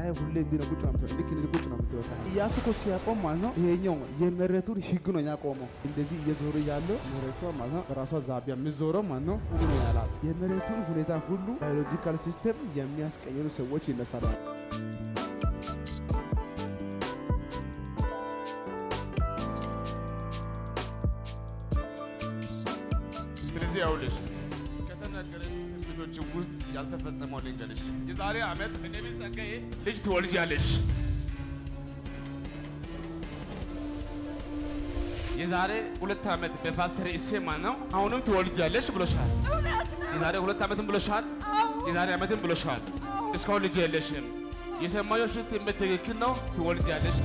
ፀሐይ ሁሌ እንዲህ ነው ቁጭ ነው የምትለው። ልክ እንደዚህ ቁጭ ነው የምትለው ፀሐይ። ኢያሱ እኮ ሲያቆም ማለት ነው ይሄኛው የመሬቱን ህግ ነው ያቆመው። እንደዚህ እየዞረ ያለው መሬቷ ማለት ነው በራሷ ዛቢያ የምዞረው ማለት ነው ሁሉ ነው ያላት። የመሬቱን ሁኔታ ሁሉ ባዮሎጂካል ሲስተም የሚያስቀይሩ ሰዎች ይነሳሉ። ስለዚህ ያውልሽ ከተነገረሽ ትንቢቶች ውስጥ ያልተፈጸመው ልንገርሽ። የዛሬ ዓመት በነቢይ ጸጋዬ ልጅ ትወልጃለሽ። የዛሬ ሁለት ዓመት በፓስተር እሴማ ነው አሁንም ትወልጃለሽ ብሎሻል። የዛሬ ሁለት ዓመትም ብሎሻል። የዛሬ ዓመትም ብሎሻል። እስካሁን ልጅ የለሽም። የሰማዮሽ ትንቢት ትክክል ነው። ትወልጃለሽ።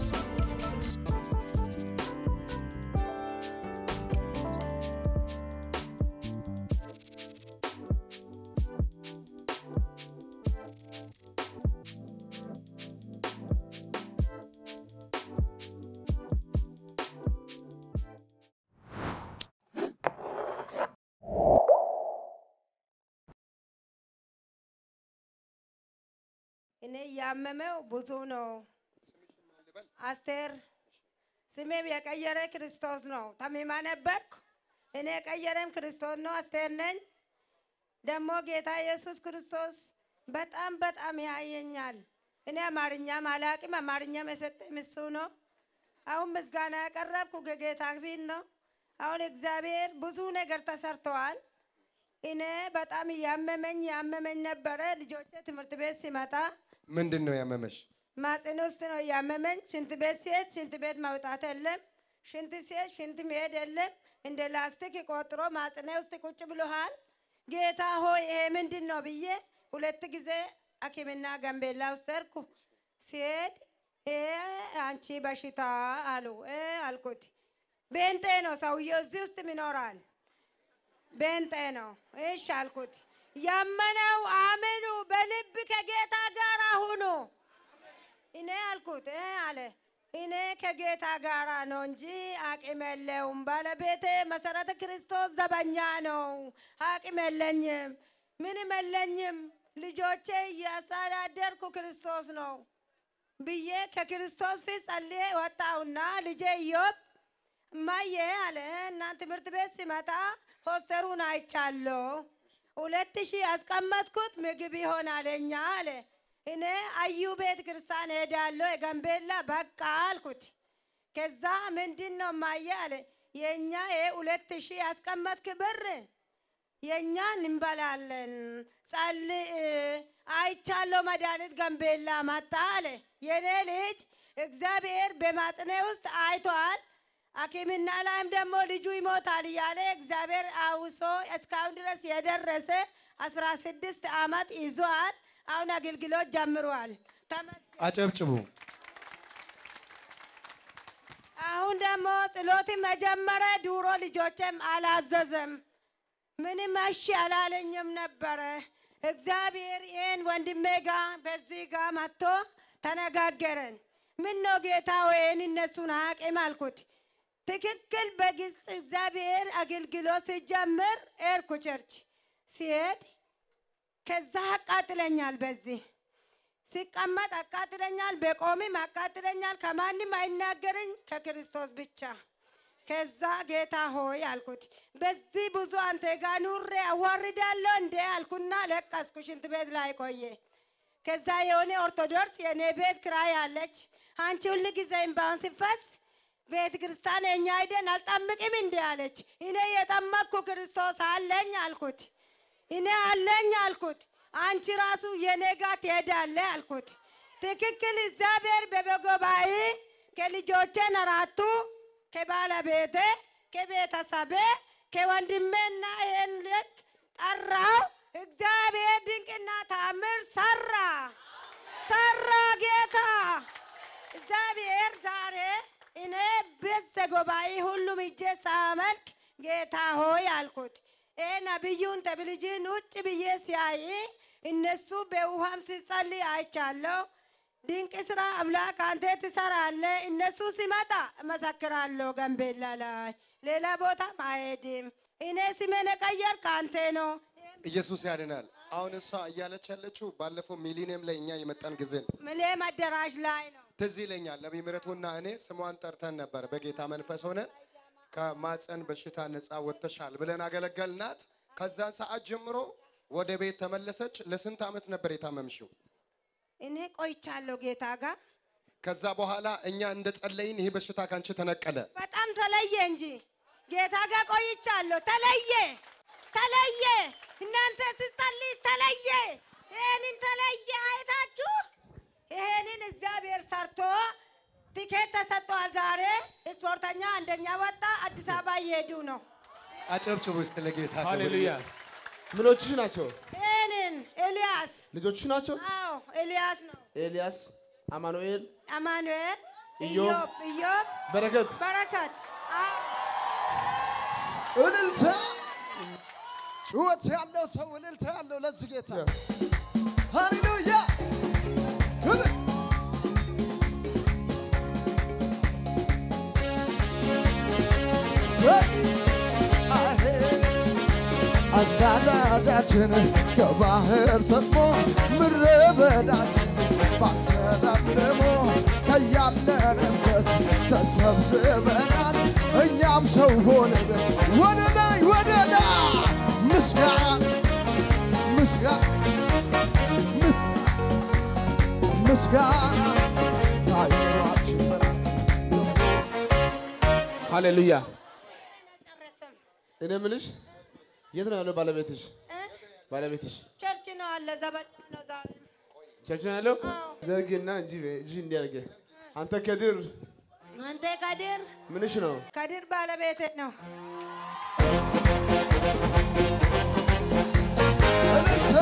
እኔ ያመመው ብዙ ነው። አስቴር ስሜም የቀየረ ክርስቶስ ነው። ተሚማ ነበርኩ። እኔ የቀየረም ክርስቶስ ነው። አስቴር ነኝ። ደግሞ ጌታ ኢየሱስ ክርስቶስ በጣም በጣም ያየኛል። እኔ አማርኛም አላቅም። አማርኛም የሰጠኝ እሱ ነው። አሁን ምስጋና ያቀረብኩ ከጌታ ፊት ነው። አሁን እግዚአብሔር ብዙ ነገር ተሰርተዋል። እኔ በጣም እያመመኝ ያመመኝ ነበረ። ልጆቼ ትምህርት ቤት ሲመጣ ምንድን ነው ያመመሽ? ማጽን ውስጥ ነው እያመመኝ። ሽንት ቤት ሲሄድ ሽንት ቤት መውጣት የለም። ሽንት ሲሄድ ሽንት መሄድ የለም። እንደ ላስቲክ ቆጥሮ ማጽኔ ውስጥ ቁጭ ብሎሃል። ጌታ ሆይ ይሄ ምንድን ነው ብዬ ሁለት ጊዜ ሐኪምና ጋምቤላ ውስጥ ሄድኩ። ሲሄድ ይሄ አንቺ በሽታ አሉ እ አልኩት። ቤንጤ ነው ሰውዬው፣ እዚህ ውስጥ ይኖራል። ቤንጤ ነው። እሺ አልኩት። ያመነው አምኑ፣ በልብ ከጌታ ጋር ሁኑ። እኔ አልኩት እ አለ እኔ ከጌታ ጋር ነው እንጂ አቅም የለውም። ባለቤቴ መሰረተ ክርስቶስ ዘበኛ ነው። አቅም የለኝም፣ ምንም የለኝም። ልጆቼ እያስተዳደርኩ ክርስቶስ ነው ብዬ ከክርስቶስ ፊት ጸልዬ ወጣሁና ልጄ ኢዮብ እማዬ አለ እና ትምህርት ቤት ሲመጣ ፖስተሩን አይቻለሁ። ሁለት ሺህ ያስቀመጥኩት ምግብ ይሆናለኛ አለ። እኔ አዩ ቤተ ክርስቲያን ሄዳለሁ የጋምቤላ በቃ አልኩት። ከዛ ምንድን ነው እማዬ አለ የእኛ ይሄ ሁለት ሺህ ያስቀመጥክ ብር የእኛ እንበላለን። ጸልይ አይቻለሁ መድኃኒት ጋምቤላ መጣ አለ። የኔ ልጅ እግዚአብሔር በማጽኔ ውስጥ አይቷል። ሐኪምና ላይም ደግሞ ልጁ ይሞታል እያለ እግዚአብሔር አውሶ እስካሁን ድረስ የደረሰ አስራ ስድስት ዓመት ይዟል። አሁን አገልግሎት ጀምሯል። ተመስገን። አጨብጭቡ። አሁን ደግሞ ጸሎት መጀመረ። ድሮ ልጆችም አላዘዘም ምንም እሺ አላለኝም ነበረ። እግዚአብሔር ይህን ወንድሜ ጋ በዚህ ጋ መጥቶ ተነጋገረን። ምን ነው ጌታ ወይን እነሱን አቅም አልኩት። ትክክል በግልጽ እግዚአብሔር አገልግሎት ሲጀምር ኤርኩ ቸርች ሲሄድ ከዛ አቃጥለኛል። በዚህ ሲቀመጥ አቃጥለኛል፣ በቆምም አቃጥለኛል። ከማንም አይናገረኝ ከክርስቶስ ብቻ። ከዛ ጌታ ሆይ አልኩት፣ በዚህ ብዙ አንተ ጋር ኑሬ አዋርዳለሁ እንዴ አልኩና ለቀስኩ። ሽንት ቤት ላይ ቆየ። ከዛ የሆነ ኦርቶዶክስ የእኔ ቤት ክራይ አለች። አንቺ ሁል ጊዜ እምባውን ሲፈስ ቤተ ክርስቲያን የኛ አይደን አልጠምቅም እንዴ አለች። እኔ የጠመቅኩ ክርስቶስ አለኝ አልኩት። እኔ አለኝ አልኩት። አንቺ ራሱ የኔ ጋር ትሄዳለህ አልኩት። ትክክል እግዚአብሔር በበጎባይ ከልጆቼን አራቱ ከባለቤቴ ከቤተሰቤ ከወንድሜና ይህን ልክ ጠራው። እግዚአብሔር ድንቅና ታምር ሰራ ሰራ ጌታ እግዚአብሔር ዛሬ እኔ ቤተ ጉባኤ ሁሉም እጄ ሳመልክ ጌታ ሆይ አልኩት። ይሄ ነቢዩን ተብልጅን ውጭ ብዬ ሲያይ እነሱ በውሃም ሲጸልይ አይቻለሁ። ድንቅ ስራ አምላክ አንተ ትሰራለህ። እነሱ ሲመጣ እመሰክራለሁ። ጋምቤላ ላይ ሌላ ቦታም አይሄድም። እኔ ስሜን የቀየርክ አንተ ነው። ይሄ ኢየሱስ ያድናል። አሁን እሷ እያለች ያለችው ባለፈው ሚሊኒየም ላይ እኛ የመጣን ጊዜ ነው። ምሌም አዳራሽ ላይ ነው። ትዝ ይለኛል። ነቢይ ምሕረቱና እኔ ስሟን ጠርተን ነበር። በጌታ መንፈስ ሆነን ከማፀን በሽታ ነፃ ወጥተሻል ብለን አገለገልናት። ከዛን ሰዓት ጀምሮ ወደ ቤት ተመለሰች። ለስንት ዓመት ነበር የታመምሽው? እኔ ቆይቻለሁ ጌታ ጋር ከዛ በኋላ እኛ እንደ ጸለይን ይህ በሽታ ካንቺ ተነቀለ። በጣም ተለየ እንጂ ጌታ ጋር ቆይቻለሁ። ተለየ ተለየ። እናንተ ስትጸልይ ተለየ። ይሄንን ተለየ አይታችሁ ይሄንን እግዚአብሔር ሰርቶ ቲኬት ተሰጥቷል። ዛሬ ስፖርተኛ አንደኛ ወጣ። አዲስ አበባ እየሄዱ ነው። አጨብጭቡ ውስጥ ለጌታ ክብር ሃሌሉያ። ይሁን። ምኖችሽ ናቸው? ይሄንን ኤልያስ ልጆችሽ ናቸው? አዎ ኤልያስ ነው። ኤልያስ፣ አማኑኤል፣ አማኑኤል፣ ኢዮብ፣ ኢዮብ፣ ኢዮብ፣ በረከት። በረከት አዎ እልልታ ጩኸት ያለው ሰው እልልታ ያለው ለዚህ ጌታ ሃሌሉያ ክብር አሳዳዳችን ከባህር ሰጥሞ ምድረ በዳችን ባንተ ለምልሞ ከያለንበት ተሰብስበናል እኛም ሰው ሆነን ወደ ላይ ወደ ላይ ምስጋና ምስጋና ምስ- ምስጋና አይሯችን ብርሃን ሃሌሉያ። ጨረስም እኔ የምልሽ የት ነው ያለው ባለቤትሽ? እ? ባለቤትሽ ቸርች ነው አለ ዘመድ ነው ዛሬ ቸርች ነው ያለው? አዎ። ዘርግና እንጂ እጅ እንዲያርገ አንተ ከድር አንተ ከድር ምንሽ ነው? ከድር ባለቤት ነው። እልልታ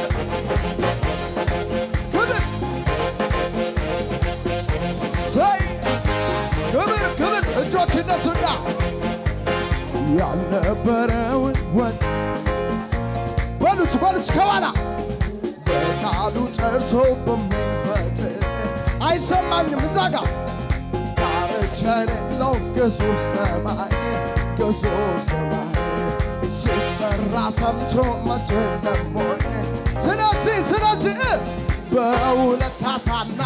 ክብር ሰይ ክብር ክብር እጆች እነሱና ያልነበረውን ወድ በሉት በሉት ከኋላ በቃሉ ጠርቶ በሚፈጥር አይሰማኝም እዛ ጋር ዳርቻ የሌለው ግዙፍ ሰማይ ግዙፍ ሰማይ ሲጠራ ሰምቶ መቶ ለሞኝ ስለዚህ ስለዚህ በሁለት አሳና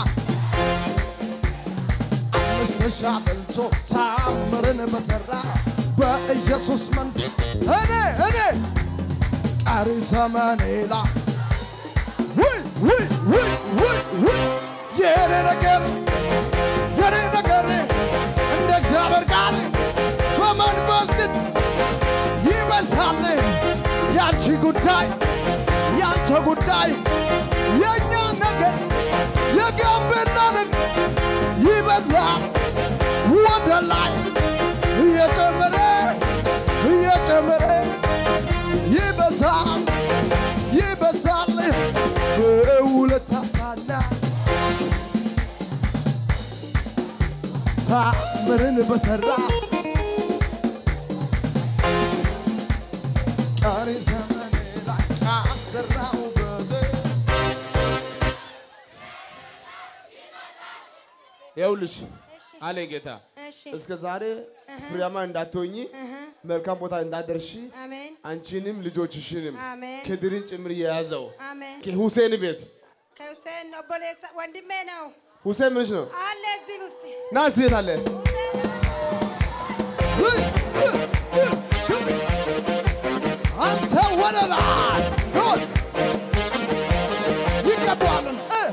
አምስት ሺህ አብልቶ ታምርን በሠራ በኢየሱስ መንፈስ እኔ እኔ ቀሪ ዘመኔ ላይ ውይ ውይ ውይ ውይ ውይ የኔ ነገር የኔ ነገር እንደ እግዚአብሔር ቃል በመንፈስ ግን ይበዛል። ያንቺ ጉዳይ ያንተ ጉዳይ የእኛ ነገር የጋምቤላ ነገር ይበዛል። ወደ ላይ እየጨመረ እየጨመረ ይበዛል ይበዛል በሁለት አሳና ታምርን በሰራ ቀሪ ዘመኔ ላይ ካሰራው በደል ይኸውልሽ አለ ጌታ እሺ እስከ ዛሬ ፍሬያማ እንዳትሆኚ መልካም ቦታ እንዳደርሺ አሜን አንቺንም ልጆችሽንም አሜን ከድርን ጭምር የያዘው አሜን። ከሁሴን ቤት ከሁሴን ነው ቦሌሳ ወንድሜ ነው ሁሴን ምንሽ ነው? አለ እዚህ ውስጥ ና እስኪ የት አለ? አንተ ወደ ላይ ሆን ይገባዋልን እ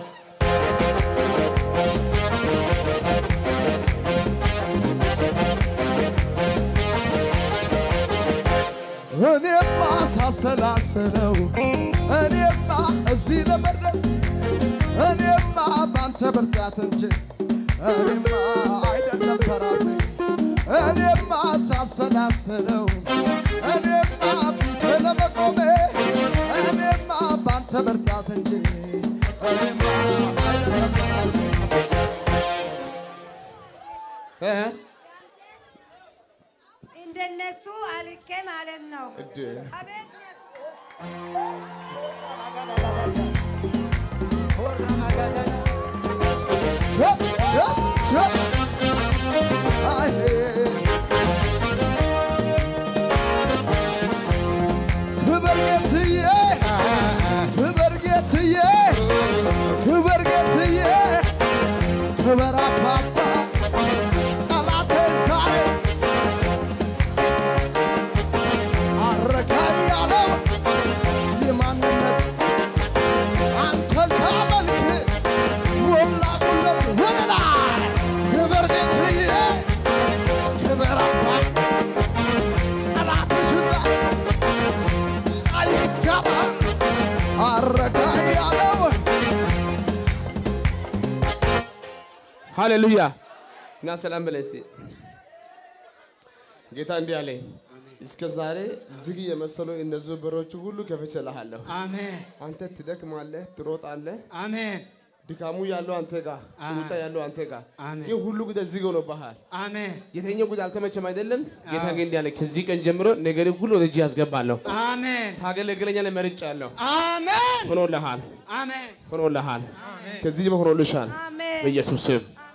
እኔማ ሳሰላስለው እኔማ እዚህ ለመድረስ እኔማ ባንተ ብርታት እንጂ እኔማ አይደለም በራሴ እኔማ ሳሰላስለው እኔማ ፊት ለመቆሜ እኔማ ባንተ ብርታት እንጂ እኔማ አይደለም በራሴ እ? እንደነሱ አልቄ ማለት ነው። እድ አቤት ቸፕ ቸፕ ቸፕ አይ ክብር ጌትዬ ክበር ጌትዬ ክበር ጌትዬ ክበር አባባ ጠላቴ ዛሬ አረካ ያለው የማንነት አንተ ሳመልክ ሞላ ቁለት ወደ ላይ ክበር ጌትዬ ክበር አባ ጠላትሽ ዛሬ አይገባ አረካ ያለው ሃሌሉያ እና ሰላም በላይ እስቲ ጌታ እንዲህ አለኝ እስከ ዛሬ ዝግ የመሰሉ እነዚህ በሮች ሁሉ ከፍቼልሃለሁ። አሜን አንተ ትደክማለህ፣ ትሮጣለህ። አሜን ድካሙ ያለው አንተ ጋር፣ ሩጫ ያለው አንተ ጋር። አሜን። ይህ ሁሉ ጉዳይ ዝግ ሆኖብሃል። አሜን የተኛው ጉዳይ አልተመቸም አይደለም? ጌታ ግን እንዲህ አለ ከዚህ ቀን ጀምሮ ነገር ሁሉ ወደ እጅ ያስገባለሁ። አሜን ታገለግለኛለህ፣ መርጫለሁ። አሜን ሆኖልሃል፣ አሜን ሆኖልሃል። ከዚህ ጀምሮ ሆኖልሻል አሜን በኢየሱስ ስም።